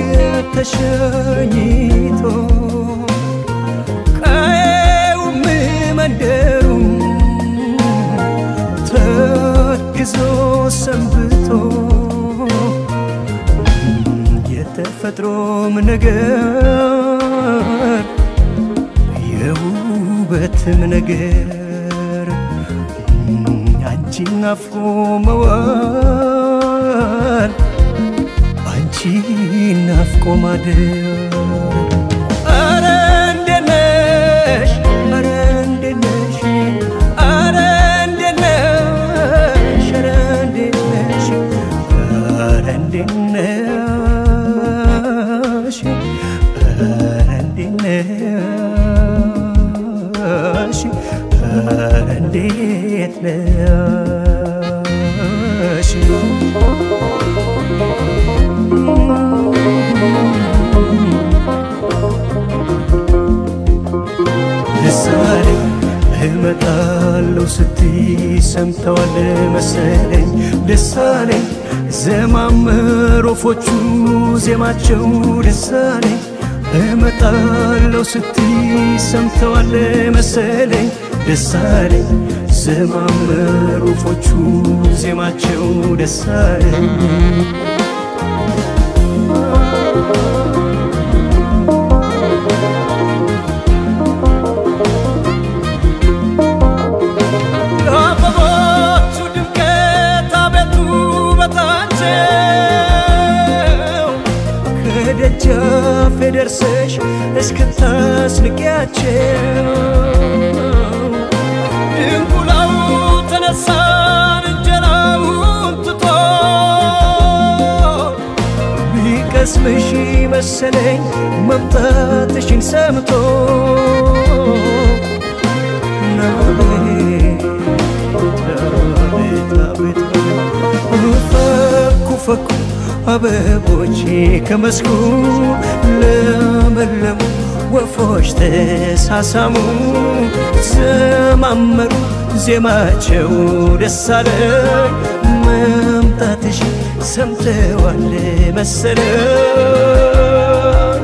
ተሸኝቶ ቀየውም መንደሩም ተክዞ ሰንብቶ የተፈጥሮም ነገር የውበትም ነገር አንቺን ናፍቆ መዋል አንቺን ናፍቆ ማደር አረ እንዴት ነሽ አረ እንዴት ነሽ አረ እንዴት ነሽ አረ እንዴት ነሽ አረ እንዴት ነሽ አረ እንዴት ነሽ አረ እንዴት ነሽ ምሳሌ እመጣለሁ ስትይ ሰምተዋል መሰለኝ ደሳሌ ዘማመር ወፎቹ ዜማቸው ደሳሌ እመጣለሁ ስትይ ሰምተዋል መሰለኝ ደሳሌ ዘማመር ወፎቹ ዜማቸው ደሳለኝ የአበቦቹ ድምቀት አቤቱ ውበታቸው ከደጃፌ ደርሰሽ እስክታስንቂያቸው ድንቁላው ተነሳን እንጀራውን ትቶ ቢቀስምሽ መሰለኝ መምጣትሽን ሰምቶ ፈኩ ፈኩ አበቦች ከመስኩ ለመለሙ ወፎች ተሳሳሙ ዘማመሩ ዜማቸው ደስ አለኝ መምጣትሽ ሰምተዋል መሰለኝ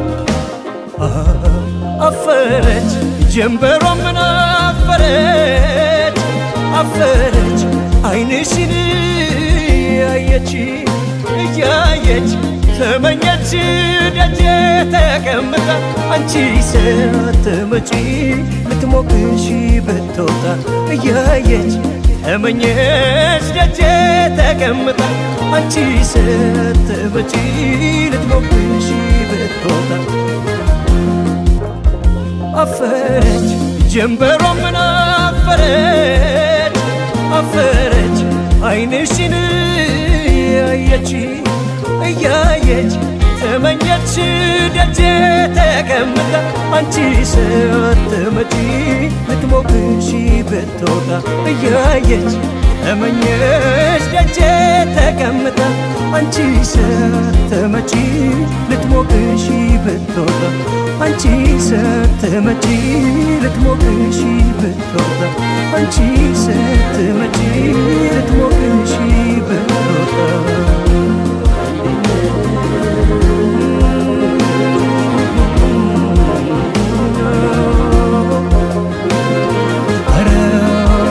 አፈረች ጀንበሯ ምን አፈረች አፈረች አይንሽን ያየች እያየች ተመኘች ደጄ ተቀምጣ አንቺ ሳትመጪ ልትሞቅሽ ብትወጣ እያየች ተመኘች ደጄ ተቀምጣ አንቺ ሳትመጪ ልትሞቅሽ ብትወጣ አፈረች ጀንበሯ ምን አፈረች አፈረች አይንሽን ያየች እያየች ተመኘች ደጄ ተቀምጣ አንቺ ሳትመጪ ልትሞቅሽ ብትወጣ እያየች ተመኘች ደጄ ተቀምጣ አንቺ ሳትመጪ ልትሞቅሽ ብትወጣ አንቺ ሳትመጪ ልትሞቅሽ ብትወጣ አንቺ ሳትመጪ ልትሞቅሽ ብትወጣ ኧረ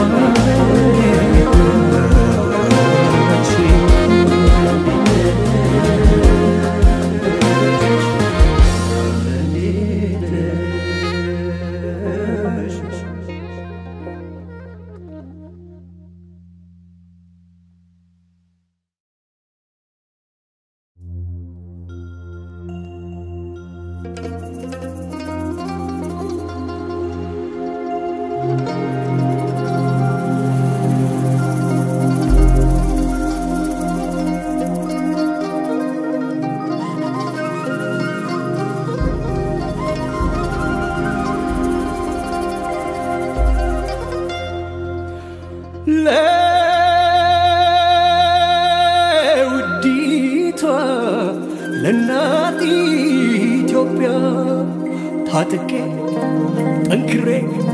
ለውዲቷ ለእናት ኢትዮጵያ ታጥቄ ጠንክሬ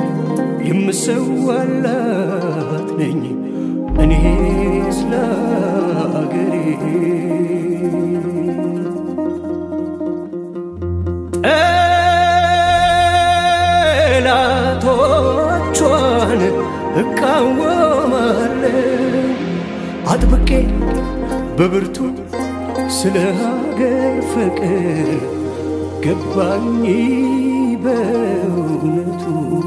የምሰዋላት ነኝ እኔ ስለ አገሬ ጠላቶቿን እቃወማለሁ አጥብቄ በብርቱ ስለ ሀገር ፍቅር ገባኝ በእውነቱ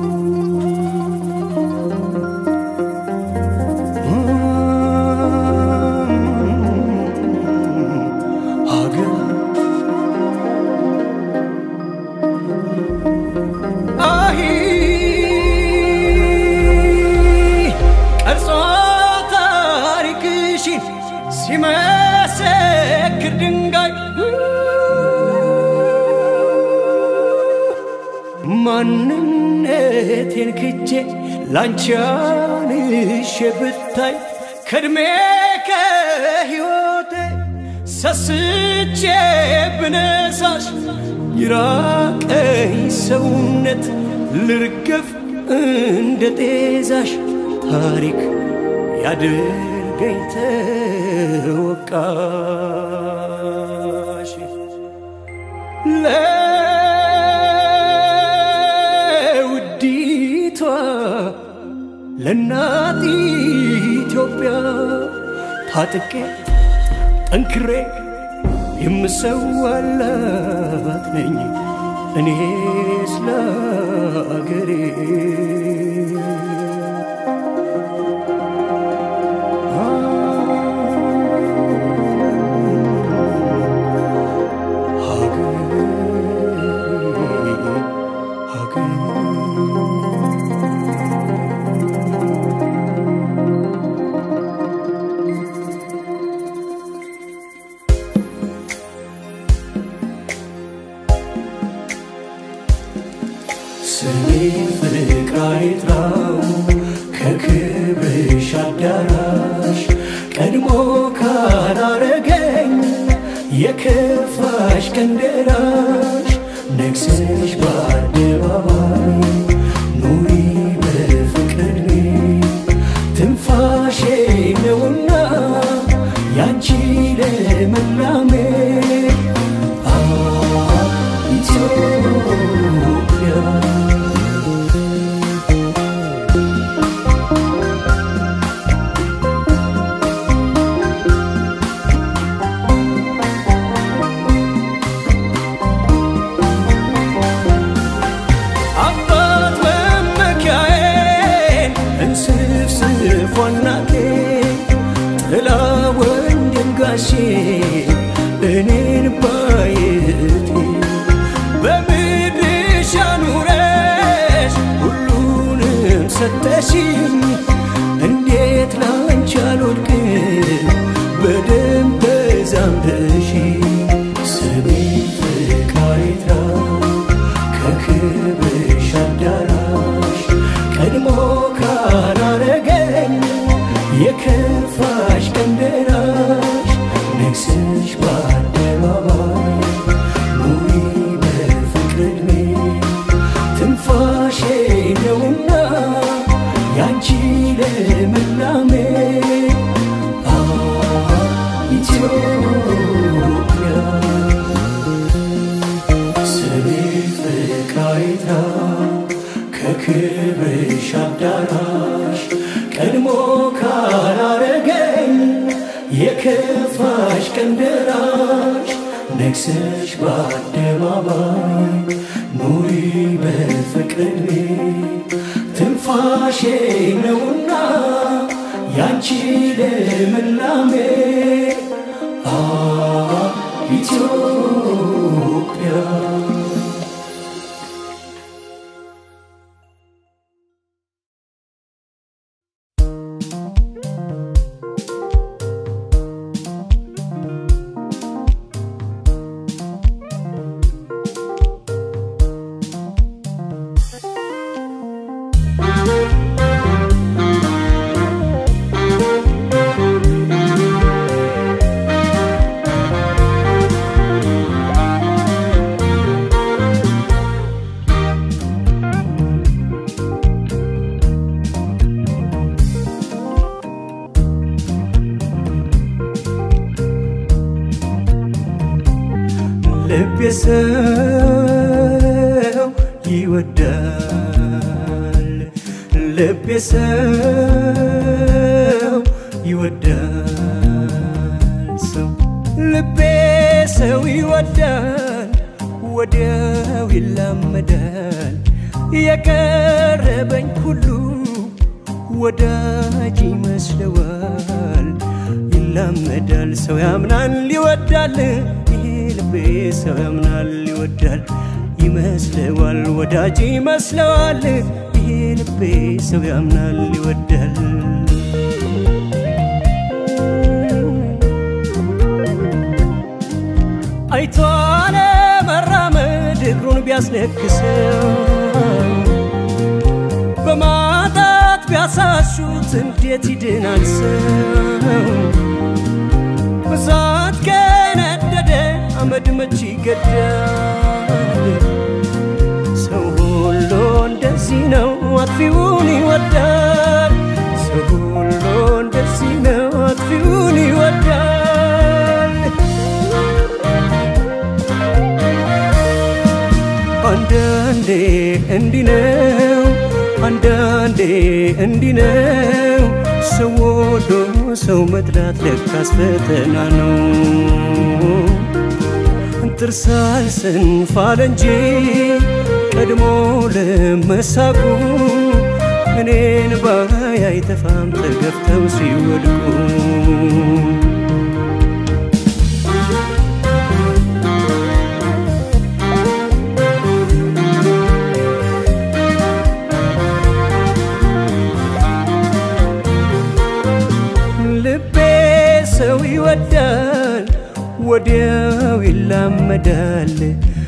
ሀገር አሂ ቀርጾ ታሪክሽን ሲመሰክር ድንጋይ ማንነቴን ክጄ ላንቺ አንሼ ብታይ ከእድሜ ከሕይወቴ ሰስቼ ብነሳሽ ይራቀኝ ሰውነት ልርገፍ እንደ ጤዛሽ ታሪክ ያድርገኝ ተወቃሽ ለውዲቷ ለእናት ኢትዮጵያ ታጥቄ ጠንክሬ የምሰዋላት ነኝ እኔ ስለ አገሬ ስሜ ፍቅር አይጥራው ከክብርሽ አዳራሽ ቀድሞ ካላረገኝ የከፋሽ ቀን ደራሽ ነግሰሽ በአደባባይ ኑሪ በፍቅር ትንፋሼ ነውና ያንቺ ለመላሜ አ ኢትዮጵያ አባት መመኪያዬን እንስፍስፍ ዋናቴ ጥላ ወንድም ጋሼ እኔን ባየቴ በምድርሽ አኑረሽ ሁሉንም ሰጠሽኝ እንዴት ላንቺ አልወድቅም በደም ተዛምደሽ ስሜ ፍቃሪታ ከክብርሽ አዳራሽ ቀድሞ ካላረገኝ የከፋሽ ቀን ደራሽ ነግሰሽ በአደባባይ ኑሪ በፍቅር ዕድሜ ትንፋሼ ነውና ያንቺ ለምላሜ አ ኢትዮጵያ ስሜ ፍቅራይታ ከክብርሽ አዳራሽ ቀድሞ ካላረገኝ የከፋሽ ቀን ደራሽ ነግሰሽ በአደባባይ ኑሪ በፍቅር ዕድሜ ትንፋሼ ነውና ያንቺ ልምላሜ አ ኢትዮጵያ ልቤ ሰው ይወዳል ልቤ ሰው ይወዳል ሰው ልቤ ሰው ይወዳል ወዲያው ይላመዳል የቀረበኝ ሁሉ ወዳጅ ይመስለዋል ይላመዳል ሰው ያምናል ይወዳል ይሄ ልቤ ሰው ያምናል ይወዳል ይመስለዋል ወዳጅ ይመስለዋል ይሄ ልቤ ሰው ያምናል ይወዳል አይቶ አለመራመድ እግሩን ቢያስነክሰው በማጣት ቢያሳሹት እንዴት ይድናል ሰው ብዛት ከነደደ አመድ መች ይገዳል ሰው ሁሉ እንደዚህ ነው አጥፊውን ይወዳል ሰው ሁሉ እንደዚህ ነው አጥፊውን ይወዳል አንዳንዴ እንዲህ ነው አንዳንዴ እንዲህ ነው ሰው ወዶ ሰው መጥላት ለካስ ፈተና ነው ጥርሳል ስንፋል እንጂ ቀድሞ ለመሳቁ እኔን ባይ አይተፋም ተገፍተው ሲወድቁ ልቤ ሰው ይወዳል ወዲያው ይላመዳል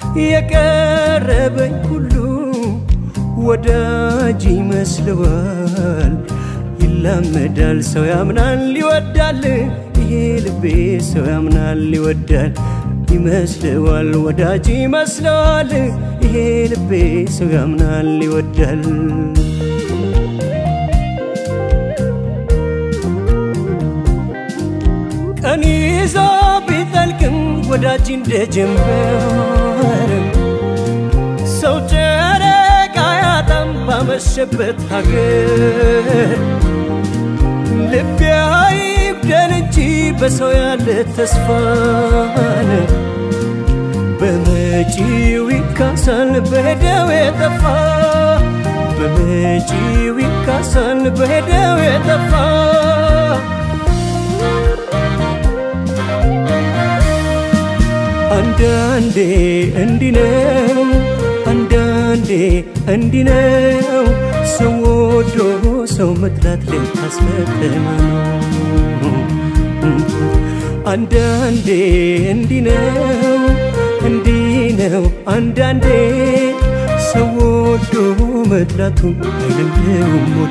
የቀረበኝ ሁሉ ወዳጅ ይመስለዋል ይላመዳል ሰው ያምናል ይወዳል ይሄ ልቤ ሰው ያምናል ይወዳል ይመስለዋል ወዳጅ ይመስለዋል ይሄ ልቤ ሰው ያምናል ይወዳል ቀን ይዞ ቢጠልቅም ወዳጅ እንደ ጀንበር ሰው ጨረቃ ያጣም ባመሸበት ሀገር ልቤ አይጉደል እንጂ በሰው ያለ ተስፋን በመጪው ይካሳል በሄደው የጠፋ በመጪው ይካሳል በሄደው የጠፋ አንዳንዴ እንዲህ ነው አንዳንዴ እንዲህ ነው ሰው ወዶ ሰው መጥላት ለካስ ፈተና ነው አንዳንዴ እንዲህ ነው እንዲህ ነው አንዳንዴ ሰው ወዶ መጥላቱ አይለምደውም ሞቴ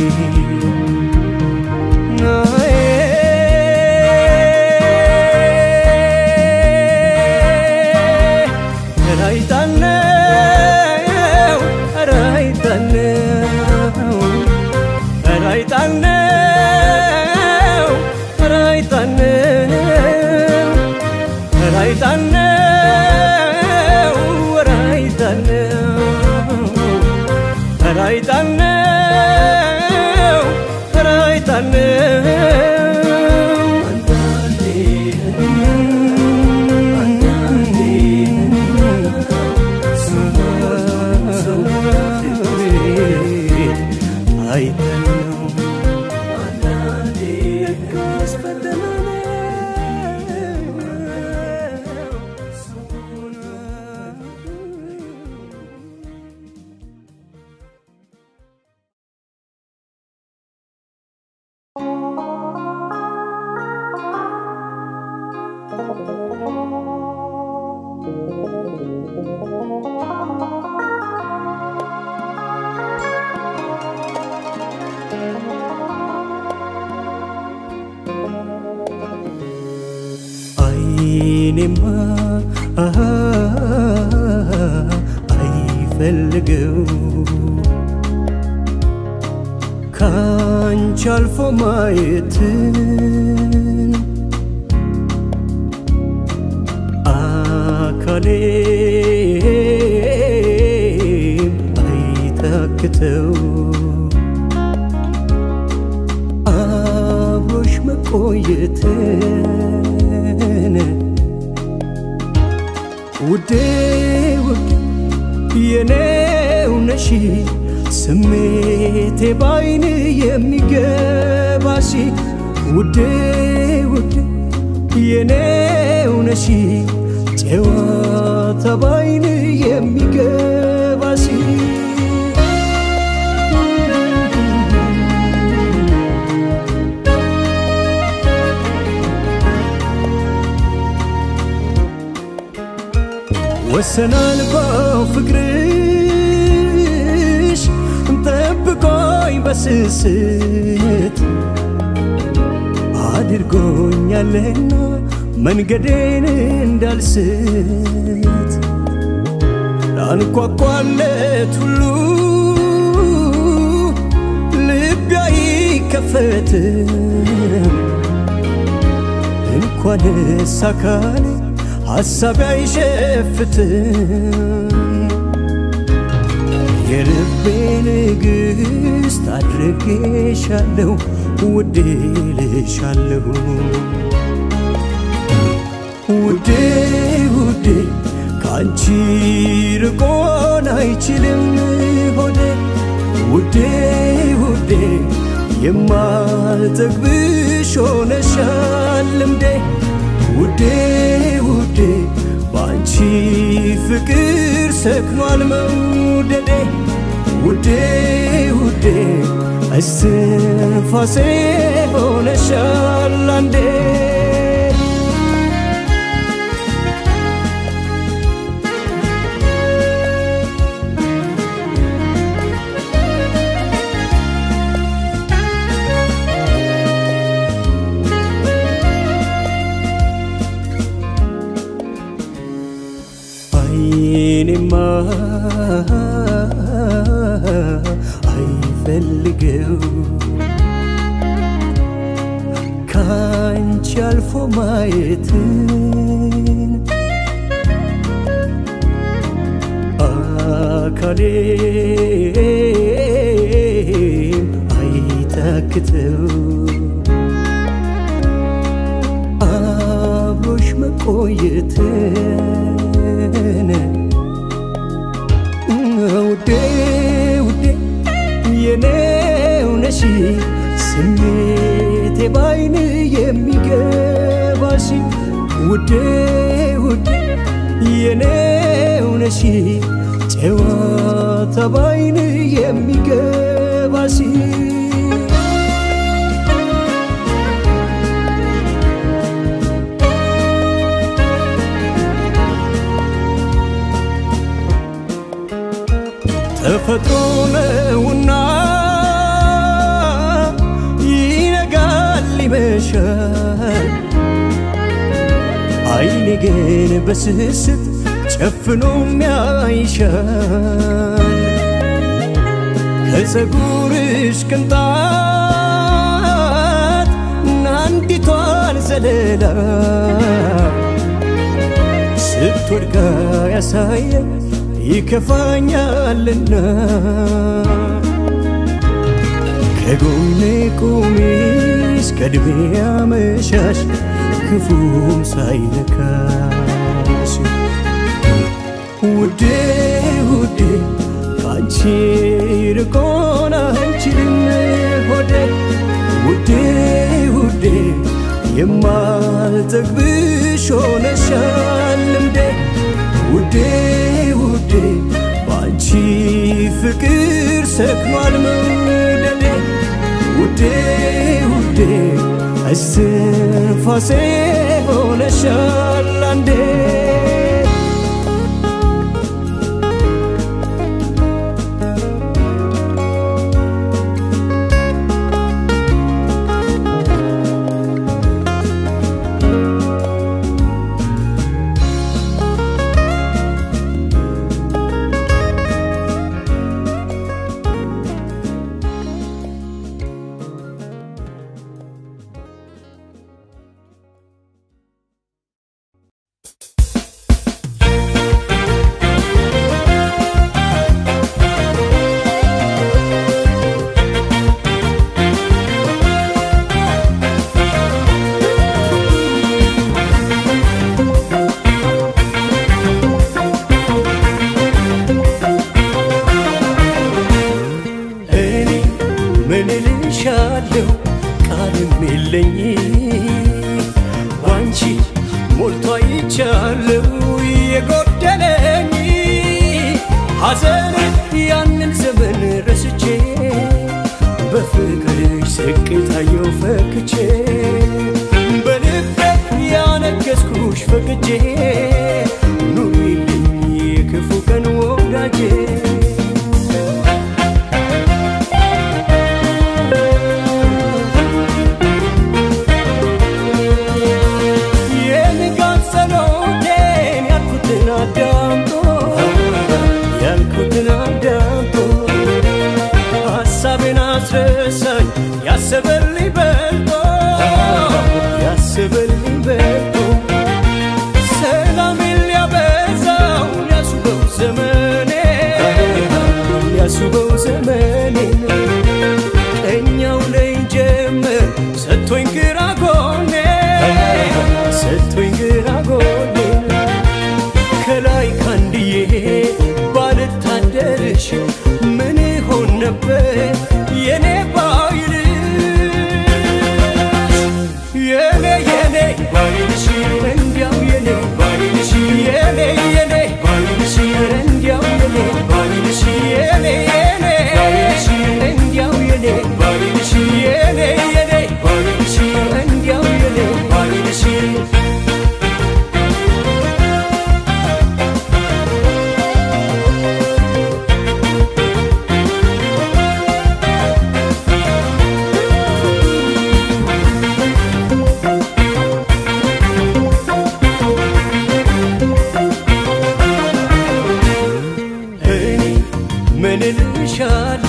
አይኔማ አሃ አይፈልገው ካንቺ አልፎ ማየትን አካል አካሌም አይታክተው አብሮሽ መቆየትን ውዴ ውዴ የኔው ነሽ ስሜቴ ባይን የሚገባሽ ውዴ ውዴ የኔው ነሽ ጨዋታ ባይን የሚገባሽ ወሰናል ፍቅርሽ ጠብቆኝ በስስት አድርጎኛልና መንገዴን እንዳልስት ላንኳኳለት ሁሉ ልቤ አይከፈትም እንኳንስ አካሌ ሐሳቤ አይሸፍትም የልቤ ንግሥት አድርጌሻለሁ ውዴ ልሻለሁ ውዴ ውዴ ከአንቺ ርቆን አይችልም ሆዴ ውዴ ውዴ የማልጠግብሽ ሆነሻል ልምዴ ውዴ ውዴ በአንቺ ፍቅር ሰክኗል መውደዴ ውዴ ውዴ እስትንፋሴ ሆነሻል አንዴ አይኔማ አይፈልገው ካንቺ አልፎ ማየትን አካሌም አይታክተው አብሮሽ መቆየትን ውዴ ውዴ የኔው ነሽ ስሜቴ ባይን የሚገባሽ ውዴ ውዴ የኔው ነሽ ጨዋታ ባይን የሚገባሽ ተፈጥሮ ነውና ይነጋል ይመሻል አይኔ ግን በስስት ጨፍኖ ያይሻል ከፀጉርሽ ቅንጣት ናንዲቷን ዘለላ ስትወድቃ ያሳየ ይከፋኛልና ከጎኔ ቁሚ እስከ ዕድሜ አመሻሽ ክፉም ሳይነካሽ ውዴ ውዴ ከአንቺ ርቆን አንችልም ሆዴ ውዴ ውዴ የማልጠግብሽ ሆነሻል ልምዴ ውዴ ውዴ በአንቺ ፍቅር ሰክኗል መውደዴ ውዴ ውዴ እስትንፋሴ ሆነሻል አንዴ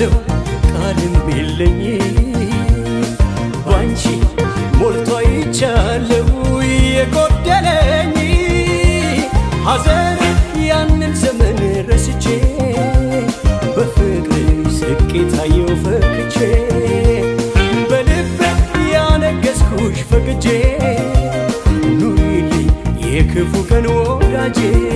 አለው ቃልም የለኝ ባንቺ ሞልቶ አይቻለው የጎደለኝ ሐዘን ያንን ዘመን ረስቼ በፍቅር ስቄ ታየው ፈክቼ በልብ ያነገስኩሽ ፈቅጄ ኑሪልኝ የክፉ ቀን ወዳጄ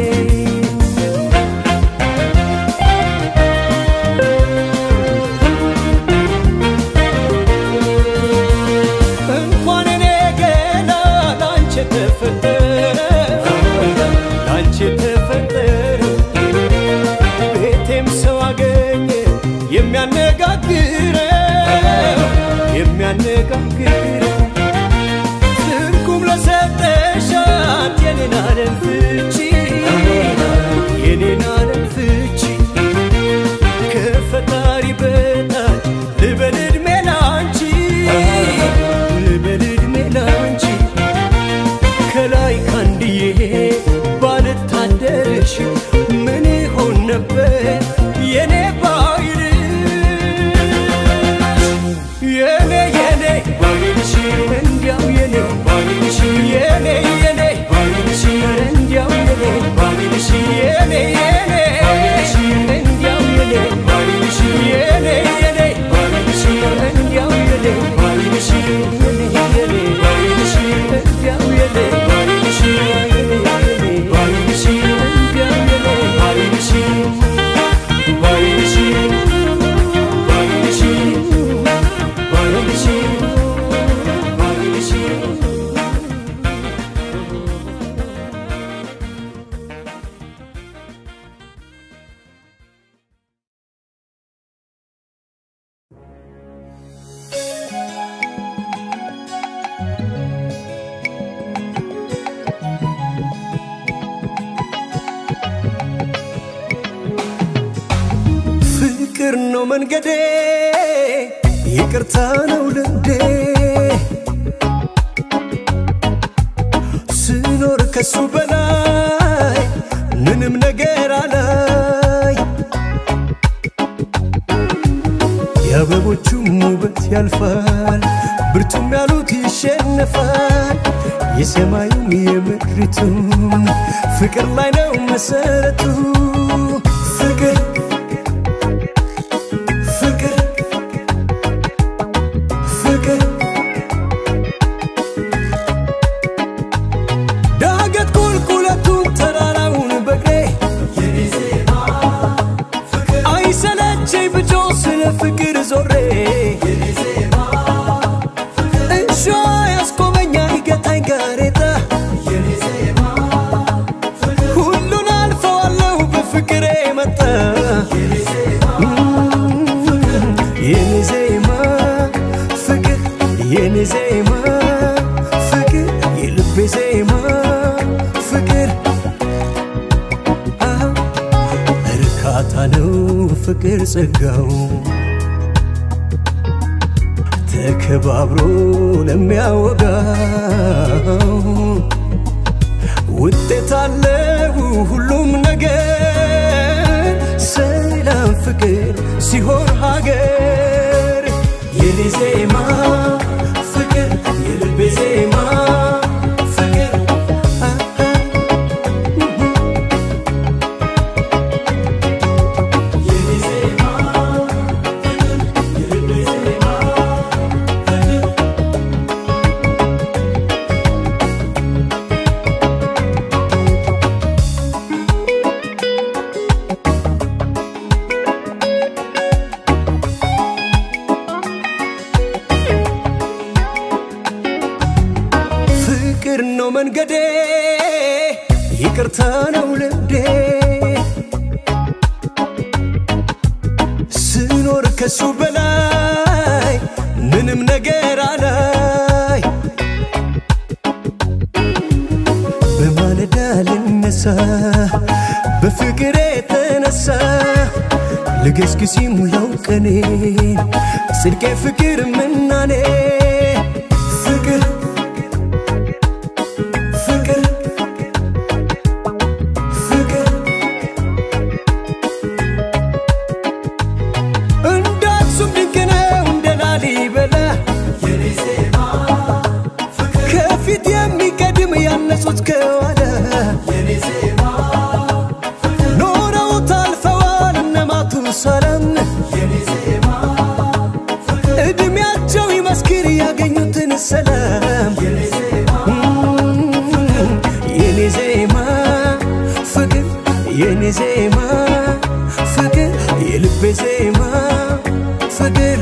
እንኳን እኔ ገና ላንቺ ተፈጠረ ላንቺ ተፈጠረ ቤቴም ሰው አገኘ የሚያነጋግረው የሚያነጋግረው ትርጉም ለሰጠሻት የኔን ዓለም ፍቺ የኔን ዓለም ፍቺ ከፈጣሪ በታች ልበል ዕድሜ ላንቺ ልበል ዕድሜ ላንቺ ከላይ ካንድዬ ባልታደርሽ ምን ይሆን ነበር የኔ ባይል የኔ የኔ ባይልሽ እንዲያው የኔ ባይልሽ የኔ የኔ ባይልሽ እንዲያው የኔ ባይልሽ የኔ የኔ ባይልሽ እንዲያው የኔ ባይልሽ የኔ የኔ ባይልሽ እንዲያው የኔ ባይልሽ የኔ የኔ ባይልሽ እንዲያው የኔ ባይልሽ የኔ የኔ ባይልሽ እንዲያው የኔ ባይልሽ ባይልሽ ባይልሽ ባይልሽ ባይልሽ ፍቅር ነው መንገዴ ይቅርታ ነው ልምዴ ስኖር ከሱ በላይ ምንም ነገር አላይ የአበቦቹም ውበት ያልፋል ብርቱም ያሉት ይሸነፋል የሰማዩም የምድሪቱም ፍቅር ላይ ነው መሰረቱ ፍቅር ፍቅር ፍቅር ዳገት ቁልቁለቱን ተራራውን በእግሬ አይሰለቸኝ ብጆ ስለ ፍቅር ዞሬ እሾ ያስቆመኛ ይገታኝ ጋሬጣ ሁሉን አልፈዋለሁ በፍቅሬ መጣ የኔ ዜማ ፍቅር የኔ ዜማ ፍቅር የልቤ ዜማ ፍቅር አዎ፣ እርካታ ነው ፍቅር ጸጋው ተከባብሮ ለሚያወጋው ውጤት አለው ሁሉም ነገር ሰላም ፍቅር ሲሆን ሀገር የኔ ዜማ ፍቅር የልቤ ዜማ ፍቅር አ- አ- የኔ ዜማ ፍቅር የልቤ ዜማ ፍቅር ፍቅር ነው መንገዴ ይቅርታ ነው ልምዴ ስኖር ከሱ በላይ ምንም ነገር አላይ በማለዳ ልነሳ በፍቅር የተነሳ ልገስግስ ሙላው ቀኔን ጽድቄ ፍቅር ምናኔ ፍቅር ፍቅር ፍቅር እንደ የኔ ዜማ ፍቅር የልቤ ዜማ ፍቅር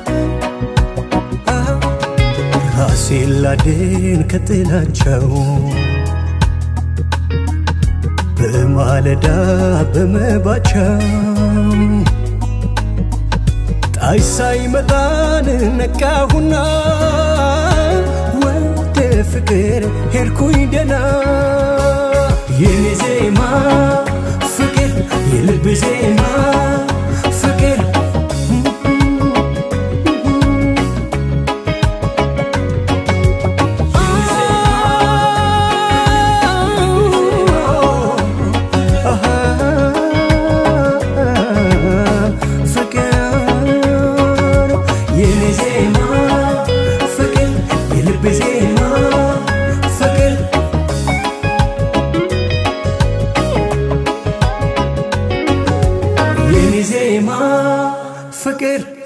አዎ፣ ራሴን ላድን ከጥላቸው በማለዳ በመባቻው ጣይ ሳይመጣን ነቃሁና ወደ ፍቅር ሄድኩኝ ደና የኔ ዜማ ፍቅር የልብ ዜማ ፍቅር ፍቅር የኔ ዜማ ፍቅር የልብ ዜማ ፍቅር የኔ ዜማ ፍቅር